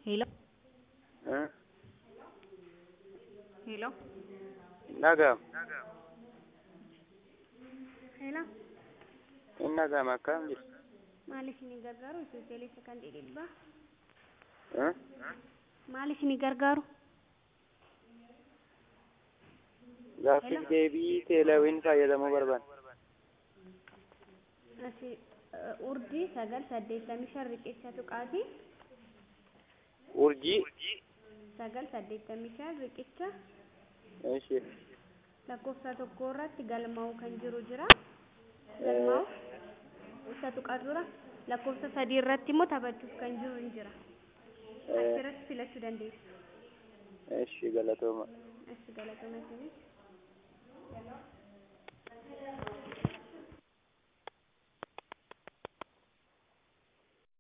Hello? Huh? Hello? Nagam. Hello? In nagam akkam jirtu? Maal isinii gargaaru? Ijoollee sekandii dhibbaa. Huh? Maal isinii gargaaru? Gaaffiif deebii teelawin fayyadamuu barbaanna. Asi urjii sagal saddeettamii shan riqicha tuqaatii Urjii. sagal saddeettamii shan riqicha Ishee. lakkoofsa tokko irratti galmaa'u kan jiru jira. Galmaa'u isa tuqaa dura lakkoofsa sadii irratti immoo taphachuuf kan jiru hin jira. Achirratti filachuu dandeessu. Ishee galatooma. Asi galatoomaa